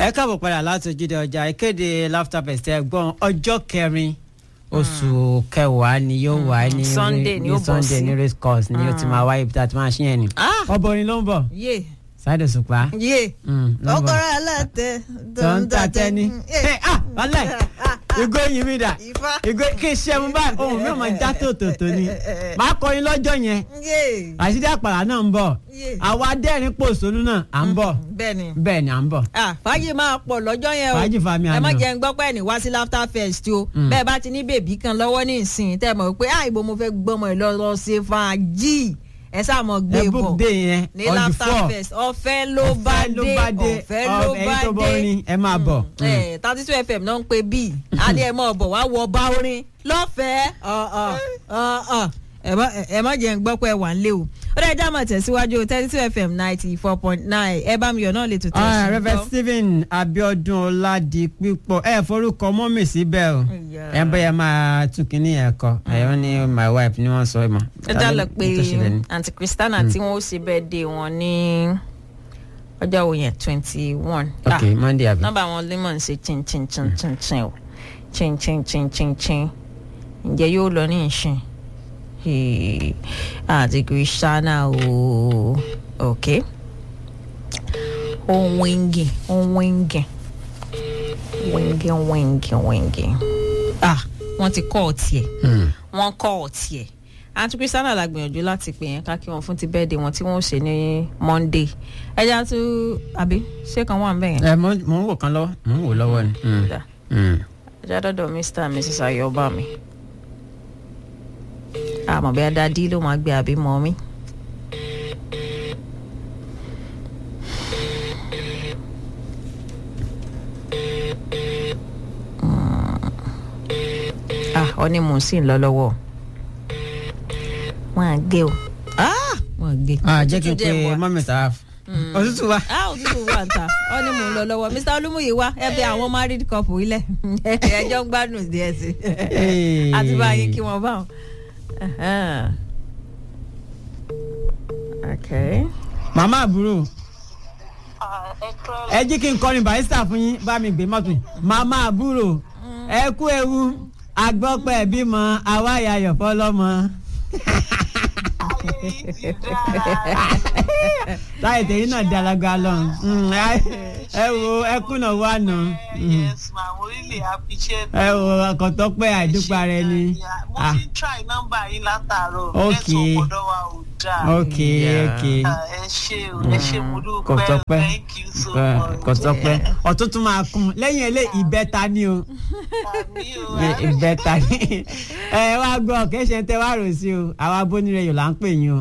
ẹ káàbọ̀ padà láti ojúde ọjà ìkéde laughter fest ẹgbọ́n ọjọ́ kẹrin oṣù kẹwàá ni yóò wà ní Sunday ni ó bọ̀ Sunday sí. ní race course ni yóò ti máa wáyé ibi tá a ti máa ṣí yẹn ni. Ah! ọbọ orin ló ń bọ̀ yé Saheed Òṣùpá. yé Mm, ló ń bọ̀. ọkọ̀rọ̀ aláàtẹ tó ń ta tẹ́ni. ẹ ah wàhálà ìgò yìí mi dà Ifá. ìgò kí n ṣe mu báyìí ohun mi ò máa já tòtòtò ni màá kọrin lọ́jọ́ yẹn yé àṣírí àpàrà náà ń bọ̀ Yé. àwa dẹ́rìn pòṣónú náà à ń bọ̀ bẹ́ẹ̀ ni bẹ́ẹ̀ ni à ń bọ̀. ah fàájì máa pọ̀ lọ́jọ́ yẹn o Fàájì fa mi ẹ má àná. jẹ́ ń gbọ́ pé ẹni wá sí laughter fest o bẹ́ẹ̀ bá ti ní bèbí kan lọ́wọ́ ní ìsìn tẹ́ ẹ mọ̀ pé ah ibo mo fẹ́ gbọ́mọ ẹ lọ lọ ṣe fàájì ẹ sáà mọ̀ gbé ẹ bọ̀ book day yẹn ní on the laughter four fest ọ̀fẹ́ ló bá ọ̀fẹ́ ló dé bá dé ọ̀fẹ́ ló ẹ̀yin bá tó bọ́ dé orin ẹ máa bọ̀. thirty two fm náà ń pe bíi adé ẹ mọ̀ bọ̀ wá wọ bá orin lọ́fẹ̀ẹ́ ọ̀ ọ̀ ọ̀ ọ̀ ẹ má ẹ má jẹ́ ń gbọ́ pé ẹ wà ń lé o ó dẹ́ ẹjọ́ àmọ̀ tẹ̀síwájú thirty two fm ninety four point nine ẹ bá mi yọ̀ náà lè tó Ah, tẹ̀sí. Reverend Stephen Abiodun Oladipipo ẹ forúkọ mọ́mì síbẹ̀ o Ìyá. ẹ bẹ́ẹ̀ máa tún kínní ẹ̀ kọ ẹ̀yọ́ ní my wife ni wọ́n sọ ẹ̀ mọ́. ẹ já lọ pé tó ṣẹlẹ̀ ni. àǹtí Christiana tí wọ́n ó ṣe bẹ́ẹ̀ dé wọn ní ọjọ́ wo yẹn twenty one. ok Monday àbí. nọ́mbà wọn lemon ṣe chin chin chin chin chin o chin chin chin chin chin ǹjẹ́ yóò lọ ní ìsìn Hey, àti Christiana o ok ohun wíńgì ohun wíńgì wíńgì wíńgì wíńgì ah wọ́n ti kọ́ ọ̀tí ẹ̀ Hmm. wọ́n kọ́ ọ̀tí ẹ̀ àti Christiana la gbìyànjú láti pè yẹn ká kí wọn fún ti bẹ́ẹ̀dẹ̀ wọn tí wọ́n ṣe ní Monday ẹja tó àbí ṣé kan wà ń bẹ̀ yẹn. ẹ mò mò ń wò kan lọ́wọ́ mò ń wò lọ́wọ́ ni. Hmm. Dà. Hmm. ẹja dọ́dọ̀ Mr and Mrs Ayọ̀bá mi àmọ́ bí adadí ló máa gbé àbí mọ́ mi. ah ọ ní mò ń sìn lọ lọ́wọ́ wọn à gé o ah wọn à gé. ah jẹ́ kí n Òtútù pe dẹ̀ wà. mọ́mì sáà òtútù wa. a òtútù wà ń ta ọ ní mò ń lọ lọ́wọ́ Mr Olúmúyìí wá ẹ bẹ àwọn married couple ilẹ̀ ẹjọ́ ń gbádùn díẹ̀ sí Hey. àti báyìí kí wọ́n bá wọn. Ẹhẹ́n. Okay. màmá àbúrò ẹ jí kí n kọrin barista fún yín bá mi gbé mọ́tò yìí màmá àbúrò ẹ kú ewu agbọ́pẹ́ bímọ àwa yayọ̀ fọlọ́mọ. táyì tẹ̀yìn náà dalaga lọ Mm, ẹ- ẹ wo ẹkúnà wà nù yes ma mo really appreciate ẹ wo ọkọ̀tọ́pẹ́ àìdúpà rẹ ni. mo Ah, ti try nọ́mbà yín látàárọ̀ Okay. network ọ̀dọ̀ wa ò dáa ok ok Ah, ẹ ṣé o ẹ ṣé mo dúpẹ́ kọ̀tọ́pẹ́ thank you so much kọ̀tọ́pẹ́ ọ̀tún tún máa kún lẹ́yìn eléyìí ìbẹ́ta ni o. àmì o Ẹ- ìbẹ́ta ni ẹ wá gbọ́ kẹ́sẹ̀ tẹ wá rò sí o àwa bónírẹ̀ yòó là ń pè yín o.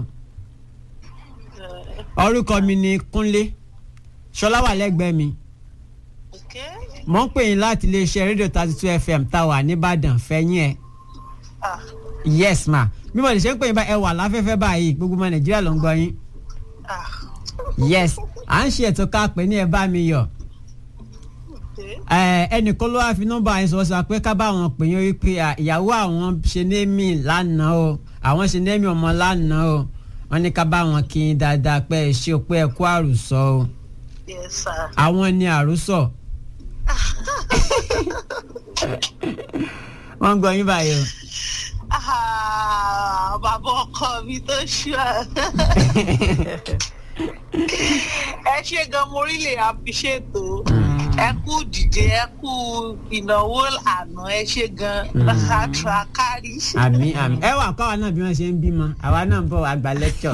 orúkọ mi ni Kúnlé Ṣọlá wà lẹ́gbẹ̀ẹ́ mi okay mò ń pè yín láti iléeṣẹ́ rédíò thirty two fm táwa nìbàdàn fẹ́yìn ẹ̀ ah yes ma bí mo lè ṣe ń pè yín bá ẹ wà láfẹ́fẹ́ báyìí gbogbo ọmọ Nàìjíríà ló ń gbọ́ yín ah yes à ń ṣe ètò ká pè ní ẹ bá mi yọ̀ okay ẹ ẹnìkan ló wá fi nọ́mbà yẹn sọ sọ pé ká bá wọn pè yín wípé à, ìyàwó àwọn ṣe némì lánàá o àwọn ṣe némì ọmọ lánàá o wọn ní ká bá wọn kí n dáadáa pé ẹ ṣe o pé ẹ kú àròsọ o yes sir àwọn ni àròsọ. wọ́n ń gbọ́ yín báyìí o. ah bàbá ọkọ mi tó ṣú ẹ ṣé gan mo really appreciate o ẹ kú dìde ẹ kú ìnáwó àná ẹ ṣé gan àtúrà kárí. àmì àmì ẹ wà káwa náà bí wọ́n ṣe ń bímọ àwa náà ń bọ̀ wá gba lẹ́kṣọ̀.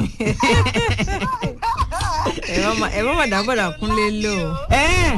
ẹ má mà dábọ̀dà Kúnlé lò ó. ẹ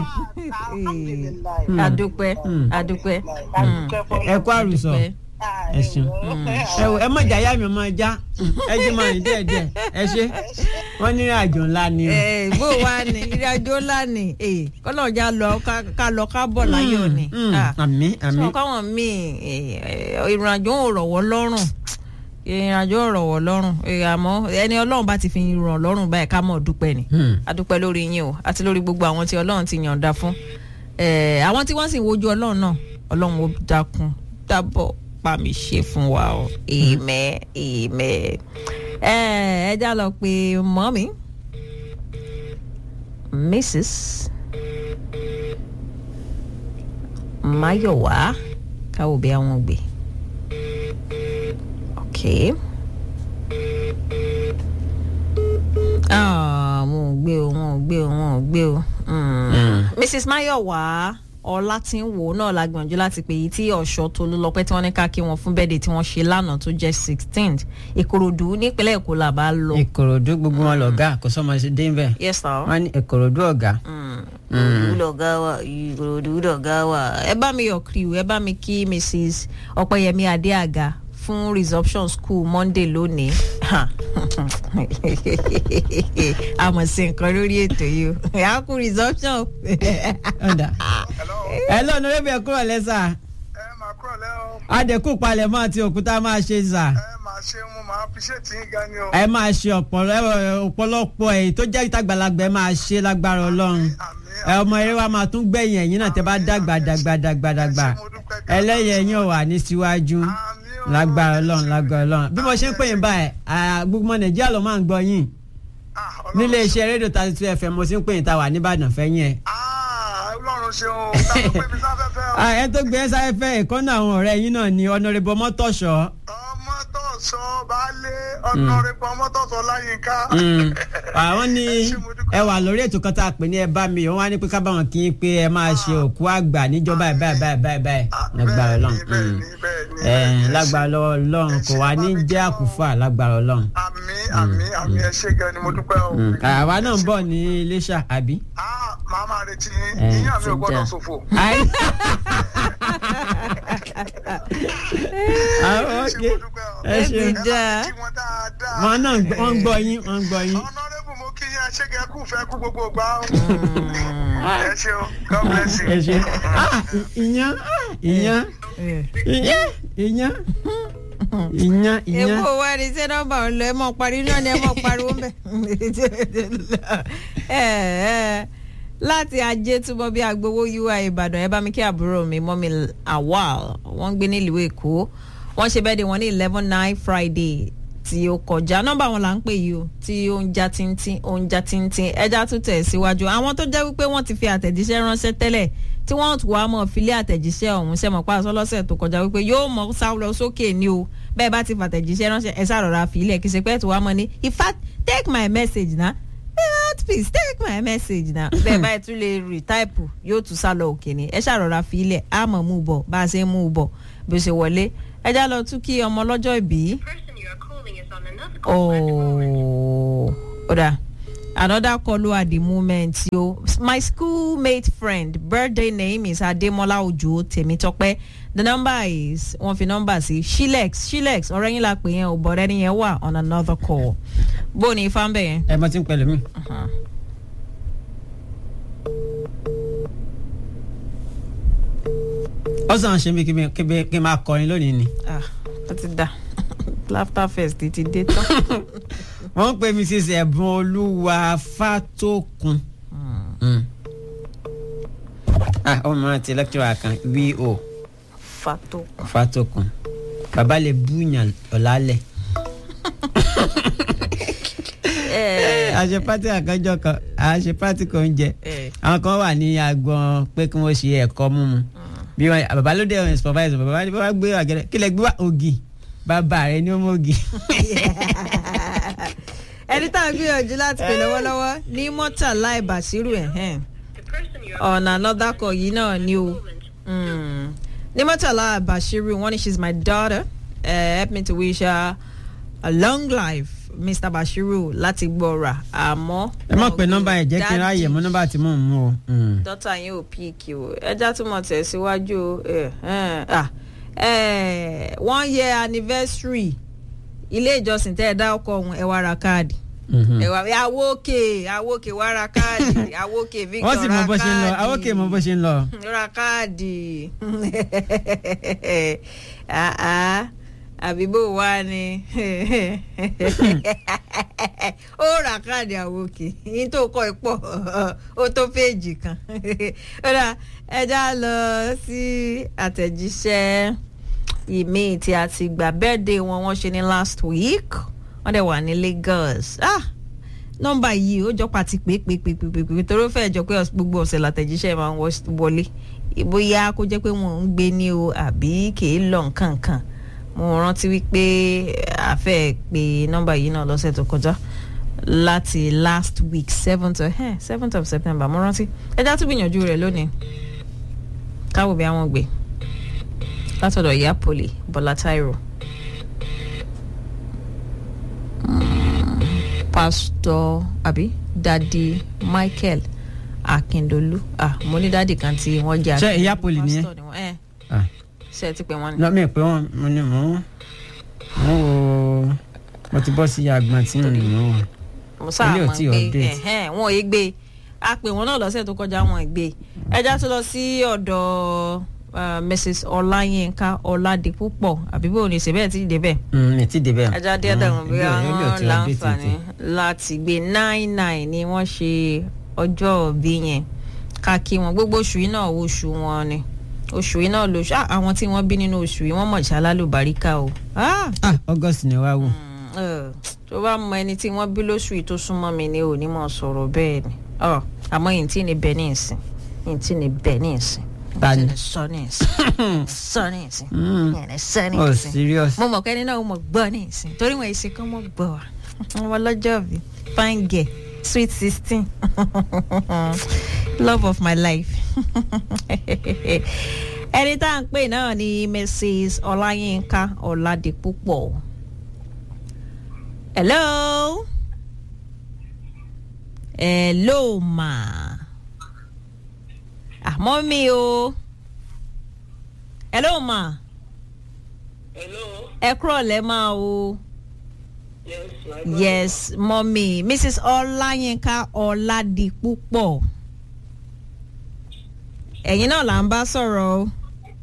adúpẹ́ Mm. adúpẹ́ ẹ kú àròsọ ẹ ṣeun ẹ wò ẹ má jà yá mi ọmọ ẹja ẹ jẹ́ máa rìn díẹ̀ díẹ̀ ẹ ṣe wọ́n ní ìrìn àjò ńlá ni o. ẹ bó wa ni ìrìnàjò ńlá ni kọ́lọ́ọ̀jà lọ ká- ká lọ ká bọ̀ láyọ̀ ni. Mm, Ah. àmì àmì sọ káwọn míì ìrìnàjò ò rọ̀wọ́ lọ́rùn ìrìnàjò ò rọ̀wọ́ lọ́rùn Eh, àmọ́ ẹni ọlọ́run bá ti fi ràn lọ́rùn báyìí ká mọ̀ dúpẹ́ ni Hmm. adúpẹ́ lórí yín o àti lórí gbogbo àwọn tí ọlọ́run ti yànda fún Eh, àwọn tí wọ́n sì ń wojú ọlọ́run náà ọlọ́run ó dákun dábọ̀ pa mí ṣe fún wa o amen amen Eh, ẹ já lọ pé mọ́mí mrs Máyọ̀wá káwọ́ bí àwọn gbé ok Ah, wọn ò gbé o wọn ò gbé o wọn ò gbé o Mm. Mrs. Máyọ̀wá Ọlátínwó náà la gbìyànjú láti pè yí tí ọ̀ṣọ́ Tolúlọpẹ́ tí wọ́n ní ká kí wọn fún bẹ́ẹ̀dẹ̀ tí wọ́n ṣe lánàá tó jẹ́ sixteenth Ìkòròdú nípínlẹ̀ Èkó là bá lọ. ìkòròdú gbogbo wọn lọ̀gá kò sọ́mọ sí dé yes sir. wọn ní ìkòròdú ọ̀gá. ìkòròdú lọ̀gá wa ìkòròdú lọ̀gá wa ẹ bá mi yọ̀ kiri ẹ bá mi kí Mrs. Ọpẹ́yẹmí Adéàga fún resumption school Monday lónìí a mọ̀ sí nǹkan lórí ètò yìí o a kú resumption. ọ̀dà ẹ lọ́nà rẹ́bí ẹ̀ kúrò lẹ́sà ẹ máa kúrò lẹ́ o adẹ́kù palẹ̀mọ́ àti òkúta máa ṣe sà ẹ máa ṣe mo máa appreciate yín gan ni o. ẹ máa ṣe ọ̀pọ̀lọ- ọ̀pọ̀lọpọ̀ èyí tó jẹ́ ìtàgbàlagbà ẹ máa ṣe lágbára ọlọ́run àmì ẹ ọmọ eré wa máa tún gbẹ̀yìn ẹ̀yìn náà tẹ́ bá dàgbà dàgbà dàgbà dàgbà ẹlẹ́yẹ yín ò wà ní síwájú lágbára ọlọ́run lágbára ọlọ́run bí mo ṣe ń pè yín báyìí à, gbogbo ọmọ nàìjíríà ló máa ń gbọ́ yín nílé iṣẹ́ rédíò thirty two fm mo ti ń pè yín tá a wà nìbàdàn fẹ́yìn ẹ̀. ọlọ́run ṣeun o tá a pè mí sáfẹ́fẹ́ o. Ah, ẹ tó gbé sáfẹ́fẹ́ ìkọ́nà àwọn ọ̀rẹ́ yín náà ni ọ̀nàrẹ́bù ọmọtọ̀ṣọ́ ọmọ tó sọ baálé ọ̀nàrẹ́bù ọmọ tó sọ láyínká. àwọn ní ẹ wà lórí ètò kan tá a pè ní ẹ bá mi òun wá ní pé ká bá wọn kí n pé ẹ máa ṣe òkú àgbà níjọba ẹ báyìí báyìí báyìí báyìí lágbára ọlọ́run bẹ́ẹ̀ Mm. ni bẹ́ẹ̀ ni ẹ bẹ́ẹ̀ ni. lágbára lọ́wọ́ ọlọ́run kò wá ní jẹ́ àkúfà lágbára ọlọ́run. àmì àmì àmì ẹ ṣé gan ni mo dúpẹ́ o. Mm. àwa náà ń bọ̀ ní iléṣà àbí. Ah, màá máa retí yín Eh, ìyá mi ò ti gbọ́dọ̀ dá. ṣòfò. Ai. àwọn Ẹ ṣé òkè mo dúpẹ́ o. ẹ ṣe Ẹ ti dá. ẹ bá mi kí wọn dáadáa. wọn náà ń gbọ́- wọ́n ń gbọ́ yín wọ́n ń gbọ́ yín. ọ̀nàrẹ́bù mo kí yín ẹ ṣé gan kú fẹ́ kú gbogbo gbà o. ẹ ṣé o God bless you. ẹ ṣe Ah, ì- ìyàn ah, ìyàn ìyàn ìyàn ìyàn ìyàn. èkó wa ni ṣé nọ́mbà ń lọ ẹ mọ parí náà ni ẹ mọ pariwo ń bẹ ẹ ẹ láti ajé túbọ̀ bí agbowó ui ìbàdàn ẹ bá mi kí àbúrò mi mọ́mi awal wọ́n ń gbé nílùú èkó wọ́n ṣe bẹ́ẹ̀ de wọn ní eleven nine friday tí ó kọjá nọ́mbà wọn là ń pè yìí o tí ó ń já tíntín ó ń já tíntín ẹja tún tẹ̀ síwájú àwọn tó jẹ́ wípé wọ́n ti fi àtẹ̀jíṣẹ́ ránṣẹ́ tẹ́lẹ̀ tí wọ́n tún wá mọ̀ filé àtẹ̀jíṣẹ́ ọ̀hún ṣe mọ̀ pa àṣọ lọ́sẹ̀ tó kọjá wípé yóò mọ̀ sá lọ sókè ni o bẹ́ẹ̀ bá ti fàtẹ̀jíṣẹ́ ránṣẹ́ ẹ sàrọ̀ra filẹ̀ kì í ṣe pé tí wàá mọ̀ ní in fact take my message na Eh, please take my message na bẹ́ẹ̀ báyìí tún lè retype yóò tún sá lọ òkè ni ẹ sàrọ̀ra filẹ̀ á mọ̀ mú bọ̀ bá a ṣe ń mú bọ̀ bí ó ṣe wọlé ẹ já lọ tún kí ọmọ lọ́jọ́ ìbí. person you are calling is on another call at the moment. Oh, Oda. Another call at the moment, yo. My schoolmate friend, birthday name is Ademola Ojo Temitope. The number is one fi number sí Shilex Shilex ọ̀rẹ́ yín la pè yẹn o but ẹni yẹn wà on another call. Bó ni ifá ń bẹ̀ yẹn? ẹ mọ tí ń pẹ̀lú mi. ó sàn ṣe mí kí mi- kí mi- kí n máa kọrin lónìí ni. Ah, ó ti da. Laughter fest ti dé tán. wọ́n ń pè mí sí ẹ̀bùn olúwa fátókun. Mm. ah ọmọ mi rántí lẹ́kítọ́rà kan vo Fato. fátókun bàbá lè búyàn ọ̀làlẹ̀. a ṣe pátí àkànjọ kan a ṣe pátí kan oúnjẹ Eh. àwọn kan wà ní agbọn pé kí wọ́n ṣe ẹ̀kọ́ mímu bí wọn bàbá ló dé ọ̀hún supervisor bàbá ní bàbá gbé àgẹ̀rẹ̀ kí lẹ gbé wá ògì bàbá rẹ ní ó mọ ògì. Ẹni tá a gbìyànjú láti pè lọ́wọ́lọ́wọ́ ní Mọ́tàlá Ìbàṣírù ẹ̀hẹ́n. The person you are on another call yìí náà ni o Mm. Nimotala Bashiru one she's my daughter uh, help me to wish her a long life Mr. Bashiru láti gbọ́ra àmọ́. ẹ má pe nọ́mbà ẹ jẹ́ kí n ráàyè mú nọ́mbà tí mò ń mú o. Mm. dọ́tà yín ò píìkì o ẹja tún mọ̀ tẹ̀síwájú o ẹ̀, ẹ̀, ah, ẹ̀, one year anniversary ilé ìjọsìn tẹ́ ẹ dá ọkọ̀ ọ̀hún ẹ wá ra káàdì Mhm. ẹ wá awókè awókè wá ra káàdì awókè Victor wọ́n sì mọ bó ṣe ń lọ ra àwọn kè mọ bó káàdì ṣe ń lọ. ra káàdì Ah, ah. àbí bó wá ni ó ra káàdì àwòkè yín tó kọ ipò ó tó péèjì kan ó dà ẹja lọ sí àtẹ̀jíṣẹ́ ìmíì tí a ti gbà birthday wọn wọ́n ṣe ní last week wọ́n dẹ̀ wà ní Lagos ah nọ́mbà yìí ó jọ pàtí pé pé pé pé pé pé torí ó fẹ́ẹ́ jọ pé ọ̀s- gbogbo ọ̀sẹ̀ látẹ̀jíṣẹ́ máa ń wọ́- wọlé bóyá kó jẹ́ pé wọ́n ń gbé ní o àbí kìí lọ nǹkan kan mo rántí wípé a fẹ́ pe nọ́mbà yìí náà lọ́sẹ̀ tó kọjá láti last week seventh of eh, seventh of september mo rántí ẹja tún gbìyànjú rẹ̀ lónìí káwọ bí àwọn gbé látọ̀dọ̀ ìyá poli bọ́lá táírò pásítọ̀ àbí dadi michael akindolu ah mo ní dadi kan tí wọ́n jẹ́ Ṣé Akindolu, ìyá poli nìyẹn? pásítọ̀ ni wọ́n, eh, Ah. ṣe ti pè wọ́n ni. lọ́mọ ìpè wọn mo ní mò ń mò ń wo mo ti bọ́ sí agbọ̀n tí mo ní mò ń wò. mo sáà Ilé ò mọ̀ tí pé update. ẹ̀hẹ́n, wọn ò yé gbé a pè wọn náà lọ́sẹ̀ tó kọjá wọn ò gbé ẹja tó lọ sí ọ̀dọ̀ uh, mrs ọláyínká ọládipúpọ̀ àbí bó o ní ìṣẹ̀bẹ̀ tí ì débẹ̀ Mm, mi ti débẹ̀. ẹja díẹ̀ dẹ̀rùn bí Ilé ò- ilé ò wọ́n tí update láǹfààní tètè. láti gbé nine nine ni wọ́n ṣe ọjọ́ òbí yẹn ká kí wọn gbogbo oṣù yìí náà oṣù wọn ni oṣù yìí náà lóṣù ah, àwọn tí wọ́n bí nínú oṣù yìí wọ́n mọ̀ ṣálálùbáríkà o. Ah! ah august ni wàá wò. Ẹ, tó bá mọ ẹni tí wọ́n bí lóṣù yìí tó súnmọ́ mi ni ò ní mọ̀ sọ̀rọ̀ bẹ́ẹ̀ ni Ọ, àmọ́ yìí tí ni bẹ́ẹ̀ ní ìsìn yìí tí ni bẹ́ẹ̀ ní ìsìn Ta ni? yìí tí ni sọ ní ìsìn sọ ní ìsìn Mm. yìí ni sọ ní oh ìsìn serious. mo mọ̀ kẹ́ni náà mo gbọ́ ní ìsìn torí wọn ìsìn kan mo gbọ́ wa wọn lọ́jọ́ bí fine girl sweet sixteen love of my life ẹni tá à ń pè náà ni mrs ọláyínká ọ̀làdìpúpọ̀ hello hello ma àmọ́ mi o hello ma hello ẹ kúrọ̀ lẹ́ máa o. yes my yes mọ́mí mrs ọláyínká ọ̀làdìpúpọ̀ ẹ̀yin náà là ń bá sọ̀rọ̀ o.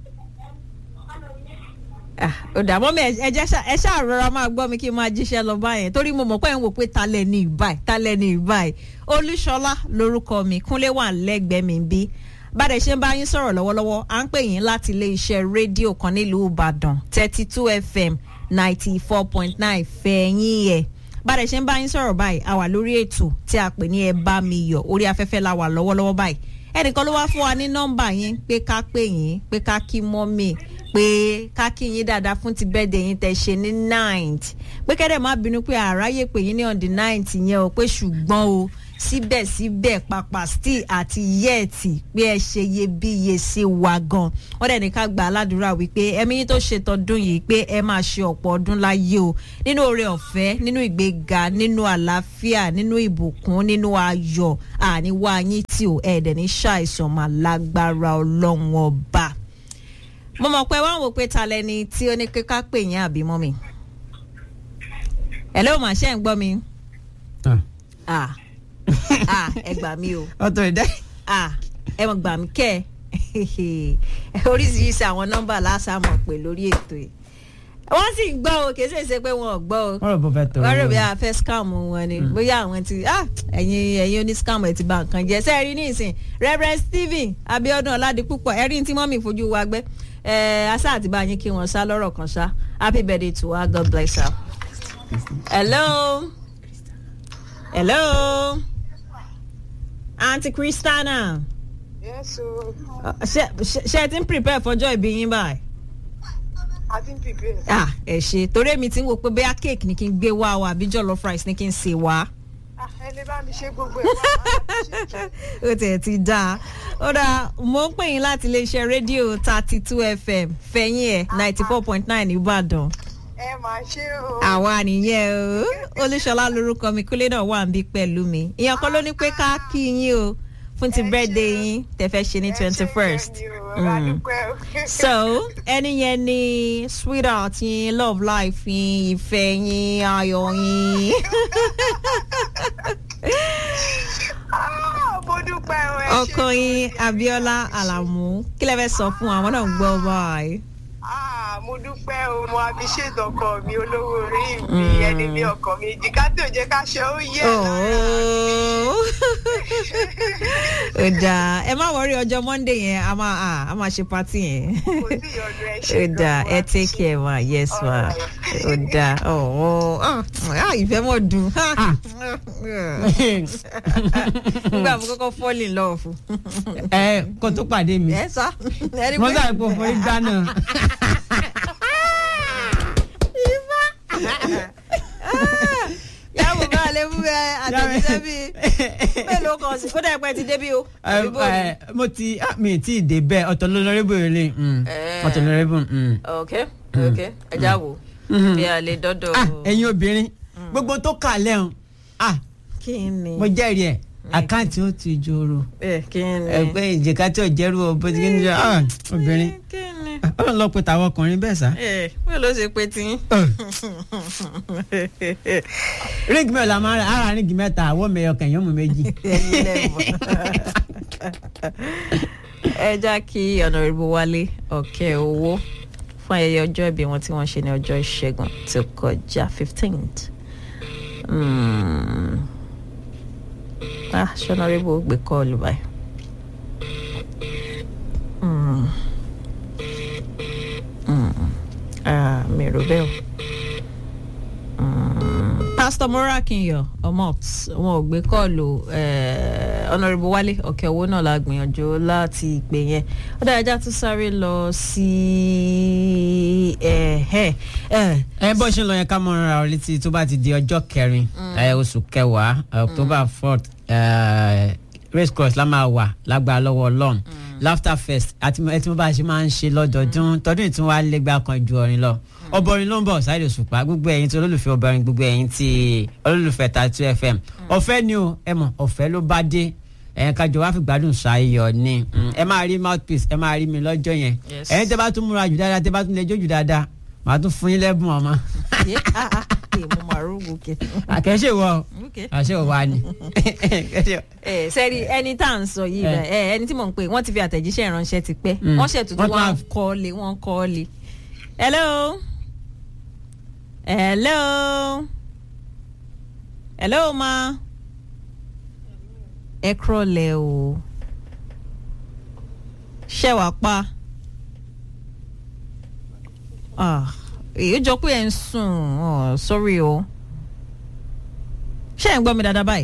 Ah, ó dà mọ́mí ẹ jẹ́ ṣá- ẹ ṣáà rọra máa gbọ́ mi kí n máa jíṣẹ́ lọ báyẹn torí mo mọ̀ pé ẹ̀ ń wò pé talẹ̀ ní ìbáyìí talẹ̀ ní ìbáyìí olúṣọlá lorúkọ mi kúnlé wà lẹ́gbẹ̀ẹ́ mi bí bàdẹ̀ ṣe ń bá yín sọ̀rọ̀ lọ́wọ́lọ́wọ́ à ń pè yín láti ilé iṣẹ́ rédíò kan nílùú ìbàdàn thirty two fm ninety four point nine fẹ̀yìn ẹ̀ bàdẹ̀ ṣe ń bá yín sọ̀rọ̀ báyìí a wà lórí ètò tí a pè ní ẹ bá mi yọ̀ orí afẹ́fẹ́ la wà lọ́wọ́lọ́wọ́ báyìí ẹnìkan ló wá fún wa ní nọ́mbà yín pé ká pè yín pé ká kí mọ́mì pé ká kí yín dáadáa fún ti bẹ́ẹ̀dẹ̀ yín tẹ̀ ṣe ní ninth pé kẹ́dẹ̀ má bínú pé àráyè pè yín ní on the ninth yẹn o pé ṣùgbọ́n o síbẹ̀síbẹ̀ pàpà still àti yẹ́ẹ̀tì pé ẹ ṣe iyebíye sí wa gan wọ́n dẹ̀ ní ká gba aládùúrà wípé ẹ̀mí yín tó ṣe tọdún yìí pé ẹ máa ṣe ọ̀pọ̀ ọdún láyé o nínú oore ọ̀fẹ́ nínú ìgbéga nínú àlàáfíà nínú ìbùkún nínú ayọ̀ àníwá yín tí o ẹ̀ẹ́dẹ̀ ní ṣàìsàn máa lágbára ọlọ́run ọba mo mọ̀ pé wọ́n wò pé ta lẹni tí ó ní pé ká pè yín àbí mọ́ mi ẹ̀ ló mà ṣe ń gbọ́ mi Ah. ah ah ẹ gbà mí o ọ̀tọ̀ ìdá. ah ẹ mọ̀ gbà mí kẹ́ ẹ oríṣiríṣi àwọn nọ́mbà lásàmọ̀ pé lórí ètò yìí wọ́n sì ń gbọ́ o kì í ṣe ṣe pé wọ́n ò gbọ́ o wọ́n rò bó fẹ́ tọrọ. wọ́n rò bí a fẹ́ scam wọn ni bóyá àwọn ti ah ẹ̀yin ẹ̀yin oní scam ẹ̀ ti bà nǹkan jẹ́ ṣe é rí nísìn reverend stephen abiodun ọládipúpọ̀ ẹ̀rí tí mọ́mì fojú wa gbẹ́ ẹ̀ asá àti bá yín kí wọ́n sá lọ́rọ̀ kan sá happy birthday to her god bless her. hello hello aunty christiana yes o uh, ṣe ṣe- ṣe ti ń prepare fọjọ́ ìbí yín báyìí i think prepare. ah ẹ ṣe torí èmi ti ń wo pé bóyá cake ni kí n gbé wá o àbí jollof rice ni kí n sè wá. Ah, ẹ lè bá mi ṣe gbogbo ẹ̀ bá ó tiẹ̀ ti dáa ó dáa mo ń pè yín láti iléeṣẹ́ rédíò thirty two fm fẹ̀yìn ẹ̀ ninety four point nine ìbàdàn ẹ máa ṣe o. àwa nìyẹn o olúṣọlá lorúkọ mi kúlé náà wà níbí pẹ̀lú mi ìyẹn kan ló ní pé ká kí yín o fún ti Ẹ birthday ṣé. yín tẹ̀fẹ́ ṣe ní Ẹ ṣé twenty first. gan ni o, ẹ bá dúpẹ́ o. so ẹni yẹn ni sweetheart yín love life yín ìfẹ́ yín ayọ̀ yín. Ah, mo dúpẹ́ o ẹ ṣé ọkọ yín gan ni. abiola alamu kí lẹ fẹ́ sọ fún àwọn náà ń gbọ́ báyìí. Ah, mo dúpẹ́ o mo appreciate ọkọ mi olówó orí mi ẹni bí ọkọ mi jìká tí ò jẹ́ ká ṣe ó yẹ lára ó dáa ẹ má wọrí ọjọ́ monday yẹn a máa à, a máa ṣe party yẹn kò sí ìyọnu ẹ ṣe ó dáa ẹ take care ma yes ma ó dáa ọ̀ọ́ ah ìfẹ́ mọ̀ dùn nígbà mo kọ́kọ́ fall in love ẹ kó tó pàdé mi ẹ sá ẹni mo pé sáré pé òfin gbá náà yàgò bá lè mú ẹ àtẹ̀jíṣẹ́ bíi mélòó kan sí kódà ẹ̀pẹ́ ti débí o àbí bò ní. Ẹ, mo ti ah, mi ti dé bẹ́ẹ̀ ọ̀tọ̀ lọ́nọ́rẹ́bù rẹ̀ Eh. ọ̀tọ̀ lọ́nọ́rẹ́bù. ok ok ẹ já wò bí a lè dọ́dọ̀ ẹ̀yin obìnrin gbogbo tó kà lẹ́hùn ah, kí ni mo jẹ́rìí ẹ̀ àkáǹtì ó ti jòrò ẹ kí ni ẹgbẹ́ ìjẹ̀ká tí ò jẹ́rú ọ bó ti kí ni jẹ́ ah, obìnrin kí ni ọ̀rọ̀ lọ pé tàwọn ọkùnrin bẹ́ẹ̀ sá. ẹ bẹ́ẹ̀ ló ṣe pé tí. ríngì mẹ́ta máa ń ra ara ríngì mẹ́ta àwọ̀ mẹ́yọ kẹ̀yìn ọmọ méjì. ẹ̀yin lẹ́mọ̀. ẹ já kí ọ̀nàrẹ́bù wálé ọ̀kẹ́ owó fún ayẹyẹ ọjọ́ ìbí wọn tí wọ́n ṣe ní ọjọ́ ìṣẹ́gun tó kọjá fifteenth. ah ṣọ́nàrẹ́bù gbé kọ́ọ̀lù báyìí. Mm. Mm. Ah, mi ò rò bẹ́ẹ̀ o. Mm. Pastor Morakinyọ Omot wọn ò gbé kọ́ọ̀lù Honourable Wálé ọ̀kẹ́ owó náà la gbìyànjú láti ìpè yẹn ó dára já tún sáré lọ sí ẹ ẹ bó ṣe ń lọ yẹn ká mọ ara ọ létí tó bá ti di ọjọ́ kẹrin ẹ, oṣù kẹwàá october fourth race cross la máa wà lágbára lọ́wọ́ ọlọ́run laughter fest àti ẹ tí mo bá ṣe máa ń ṣe lọ́dọọdún tọdún ìtún wa lẹ́gbàá kan ju ọrin lọ ọbọrin ló ń bọ̀ Saheed Òṣùpá gbogbo ẹ̀yin tí olólùfẹ́ ọbọrin gbogbo ẹ̀yin tí olólùfẹ́ Tatu FM ọ̀fẹ́ ni o ẹ mọ̀ ọ̀fẹ́ ló bá dé ẹ̀yin kájọ wá fi gbádùn ṣayọ̀ ni Mm, ẹ máa rí mouthpiece ẹ máa rí mi lọ́jọ́ yẹn Yes. ẹ̀yin tẹ́ bá tún múra jù dáadáa tẹ́ bá tún lè jó jù dáadáa màá tún fún yín lẹ́bùn ọmọ ẹ mo máa rúgùn kẹ. àkẹ́ṣe wọ Okay. àṣẹ ò wá ni. ẹ sẹ́rí ẹni tá à ń sọ yìí Eh. rẹ̀ ẹ ẹni tí mò ń pè wọ́n ti fi àtẹ̀jíṣẹ́ ìránṣẹ́ ti pẹ́ Mm. wọ́n ṣètùtù Wọ́n tún wọn á- kọ́ lé wọ́n kọ́ lé. hello hello hello ma ẹ kúrọ̀lẹ́ o ṣẹ́ wàá pa Ah, èyí jọ pé ẹ ń sùn oh, sorry o ṣé ẹ ń gbọ́ mi dáadáa báyìí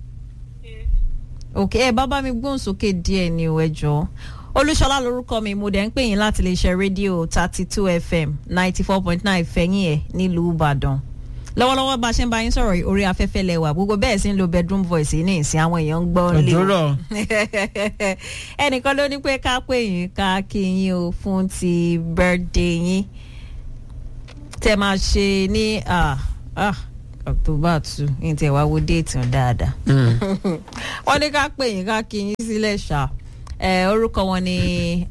òkè ẹ bá bá mi gbóhùn sókè díẹ̀ ni o ẹ jọ̀ọ́ olúṣọlá lorúkọ mi mo dẹ̀ ń pè yín láti lè ṣe rédíò thirty two fm ninety four point nine fẹ̀yìn ẹ̀ nílùú ìbàdàn lọ́wọ́lọ́wọ́ bá a ṣe ń bá yín sọ̀rọ̀ yìí, orí afẹ́fẹ́ lẹ́wà gbogbo bẹ́ẹ̀ sì ń lo bedroom voice yìí ní ìsìn àwọn èèyàn ń gbọ́ lé o òjòrò ẹnìkan ló ní pé ká pè yín ká kí yín o fún ti birthday yín tẹ máa ṣe ní ah, ah, october two ní tẹ wá wo déètì hàn dáadáa wọ́n ní ká pè yín ká kí yín sílẹ̀ ṣá ẹ orúkọ wọn ni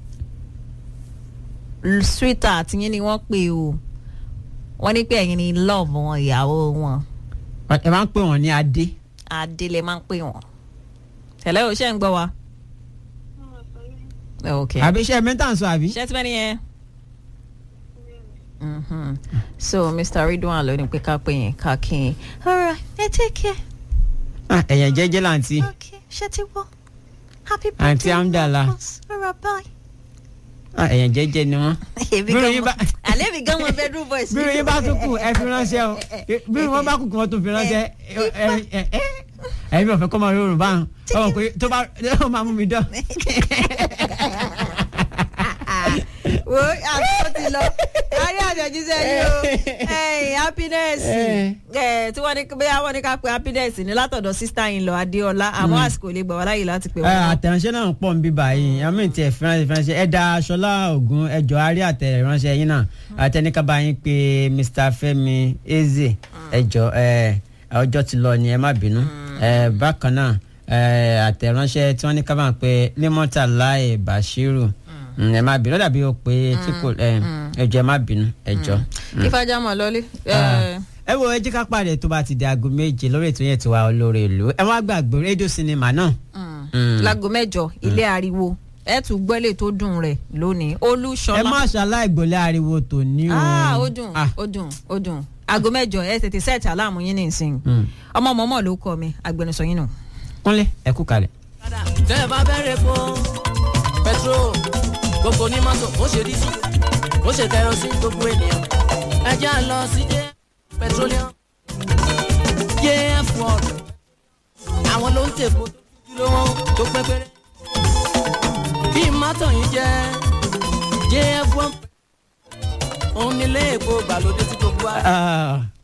sweetheart yín ni wọ́n pè o wọ́n ní pé ẹ̀yin ni love wọn ìyàwó wọn ẹ máa ń pè wọ́n ní adé. adélé máa ń pè wọ́n tẹ̀lé o ṣe ń gbọ́ wa. ok àbí iṣẹ́ mẹ́ta ń sọ àbí. ṣé tí wọ́n ní yẹn. Mhm. so mr ridwan ló ní pé ká pè yín ká kí yín. alright ẹ take care. Ah, ẹ̀yàn jẹ́jẹ́ láǹtí. ok ṣé ti wọ́ happy Aunty birthday Amdala. Marcus. alright bye. Ah, ẹ̀yàn jẹ́jẹ́ ni wọ́n. èmi Bírò gan yín mọ bá- alẹ́ mi gan mọ bedroom voice. bí yín bá tún kù ẹ fi ránṣẹ́ o bí wọ́n bá kù kí wọ́n tún fi ránṣẹ́ ẹ̀mí ọ̀fẹ́ kọ́ máa rí òrùn báwọn ọmọ pé tó bá ó máa mú mi dán. wo àtúntò ti lọ kárí àjọjíṣẹ́ yìí o ẹ̀yìn happiness Eh. ẹ̀ tí wọ́n ní bóyá wọ́n ní ká pe happiness ní látọ̀dọ̀ sista yìí lọ adéọlá àmọ́ àsìkò lè gbà wá láyè láti pè Ẹ, wọ́n. àtẹ̀ránṣẹ́ náà pọ̀ ń bí báyìí àmì tí ẹ̀ fìránṣẹ́ fìránṣẹ́ ẹ da aṣọlá ògùn ẹjọ́ àárí àtẹ̀ránṣẹ́ yín náà àtẹnikaba yín pé Mr. Fẹ́mi Eze ẹjọ́ ẹ ọjọ́ ti lọ ni ẹ má bínú ẹ bákan náà ẹ àtẹ̀ránṣẹ́ tí wọ́n ní ká máa pe limota lai Bashiru Mm, ẹ má bínú ó dàbí o pé tí kò ẹ ẹjọ́ ẹ má bínú ẹjọ́. ìfàjàmọ̀ lọ́lé. ẹ wo ẹ jí ká pàdé tó bá ti di aago méje lórí ètò yẹn tó wà olórí ìlú ẹ má gbàgbé rédíò sinimá náà. Mm. láago mẹ́jọ ilé ariwo ẹ tún gbẹ́lẹ̀ tó dùn rẹ̀ lónìí ẹ olúṣọlá má ṣaláì gbọ́lẹ̀ ariwo tòní o. ah ó dùn Ah, ó dùn ó dùn aago mẹ́jọ ẹ tètè sẹẹtì aláàmú yín nìsín mm. ọmọ mọmọ ló kọ mi agbẹnusọ yín nù. kúnlẹ̀ ẹ kú kalẹ̀. tẹ́ ẹ bá bẹ̀rẹ̀ fún petrol gbogbo ní mọ́tò ó ṣe dísù ó ṣe kẹrọsí gbogbo ènìyàn ẹ já lọ sí jẹ́ petroleum jf world àwọn ló ń tèpo tó dúró wọn tó pẹ́ pẹ́rẹ́ bí mọ́tò yìí jẹ́ jf one òun nílé èpo gbàlódé tí gbogbo wa. Ah,